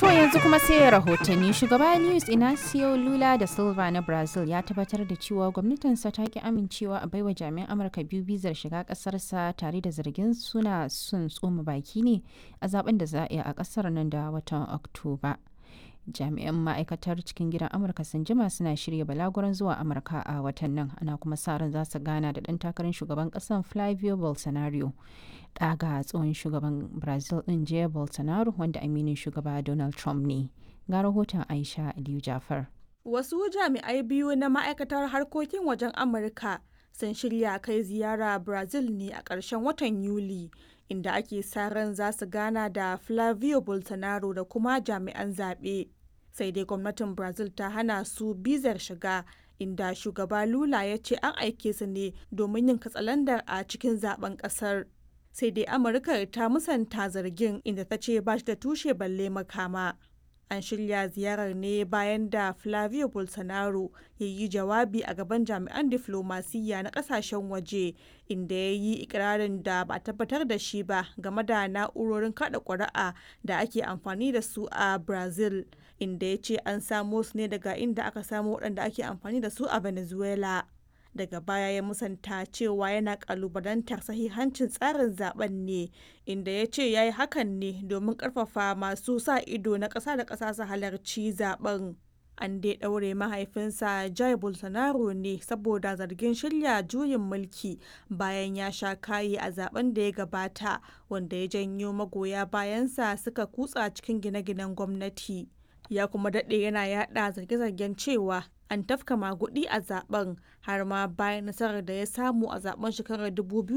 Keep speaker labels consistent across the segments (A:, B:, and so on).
A: yanzu kuma sai rahotanni shugaba Luis Inacio Lula da Silva na Brazil ya tabbatar da cewa gwamnatinsa ta ki amincewa a baiwa jami'an Amurka biyu bizar shiga kasarsa tare da zargin suna sun tsoma baki ne a zaben da za a yi a kasar nan da watan Oktoba. Jami'an ma'aikatar cikin gidan Amurka sun jima suna shirya balaguran zuwa Amurka a watan nan ana kuma sa ran za su gana da ɗan takarar shugaban ƙasar Flavio Bolsonaro. ɗaga tsohon shugaban brazil ɗin jair bolsonaro wanda aminin shugaba donald trump ne ga rahoton aisha aliyu jafar
B: wasu jami'ai biyu na ma'aikatar harkokin wajen amurka sun shirya kai ziyara brazil ne a ƙarshen watan yuli inda ake sa ran za su gana da flavio bolsonaro da kuma jami'an zaɓe sai dai gwamnatin brazil ta hana su bizar shiga inda shugaba lula ya ce an aike su ne domin yin katsalandar a cikin zaben ƙasar sai dai amurka ta musanta zargin inda ta ce ba shi da tushe balle makama an shirya ziyarar ne bayan da flavio bolsonaro ya yi jawabi a gaban jami'an diflomasiyya na kasashen waje inda ya yi ikirarin da ba tabbatar da shi ba game da na'urorin kada ƙuri'a da ake amfani da su a brazil inda ya ce an samo su ne daga inda aka samo waɗanda ake amfani da su a venezuela daga baya ya musanta cewa yana kalubalantar sahihancin tsarin zaben ne inda ya ce ya yi hakan ne domin karfafa masu sa ido na ƙasa da ƙasa su halarci zaben an dai ɗaure mahaifinsa jai bolsonaro ne saboda zargin shirya juyin mulki bayan ya sha kayi a zaben da ya gabata wanda ya janyo magoya bayansa suka kutsa cikin gine-ginen gwamnati ya kuma daɗe yana yada zarge-zargen cewa an tafka magudi a zaben har ma bayan nasarar da ya samu a zaben shekarar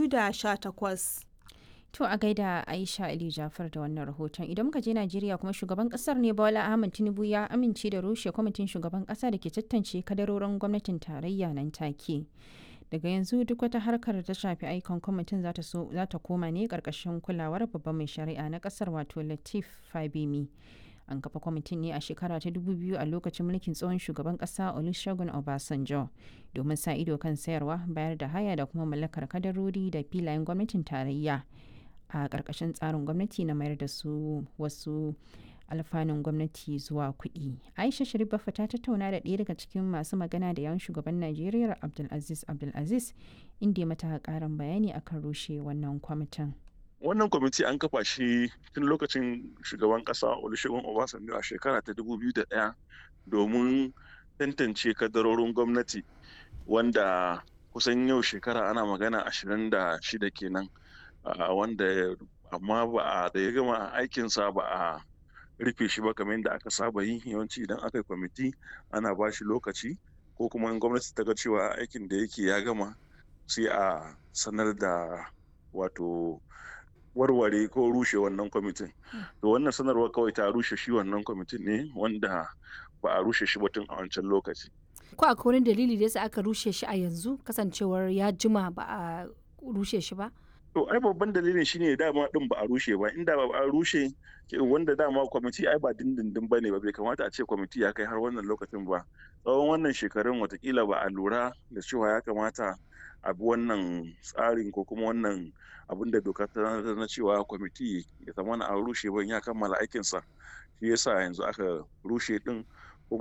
B: 2018.
A: To a gaida Aisha Ali Jafar da wannan rahoton idan muka je Najeriya kuma shugaban kasar ne Bola Ahmed Tinubu ya amince da rushe kwamitin shugaban kasa da ke tantance kadarorin gwamnatin tarayya nan take. Daga yanzu duk wata harkar da ta shafi aikon kwamitin za ta koma ne karkashin kulawar babban mai shari'a na kasar wato Latif Fabemi. an kafa kwamitin ne a shekara ta 2000 a lokacin mulkin tsohon shugaban kasa olusegun obasanjo domin sa ido kan sayarwa bayar da haya da kuma mallakar kadarori da filayen gwamnatin tarayya a ƙarƙashin tsarin gwamnati na mayar da su wasu alfanun gwamnati zuwa kuɗi aisha sharif ta tattauna da ɗaya daga cikin masu magana da yawan shugaban najeriya abdulaziz abdulaziz inda ya mata ƙarin bayani akan rushe wannan kwamitin
C: wannan kwamiti an kafa shi tun lokacin shugaban kasa olusegun obasanjo a shekara ta 2001 domin tantance kadarorin gwamnati wanda kusan yau shekara ana magana 26 kenan wanda amma ba a da ya gama aikinsa ba a rufe shi ba kamar yadda aka saba yi yawanci idan aka yi kwamiti ana ba shi lokaci ko kuma in gwamnati ta ga cewa aikin da yake ya gama sai a sanar da wato warware ko rushe wannan kwamitin to wannan sanarwar kawai ta rushe shi wannan kwamitin ne wanda ba a rushe shi ba tun a wancan lokaci
D: ko akwai wani dalili da yasa aka rushe shi a yanzu kasancewar ya jima ba a rushe shi ba
C: to ai babban dalilin shine dama din ba a rushe ba inda ba a rushe wanda dama kwamiti ai ba dindindin bane ba bai kamata a ce kwamiti ya kai har wannan lokacin ba tsawon wannan shekarun watakila ba a lura da cewa ya kamata a bi wannan tsarin ko kuma wannan abin da doka ta na cewa kwamiti ya zama an rushe ban ya kammala aikinsa shi yasa yanzu aka rushe din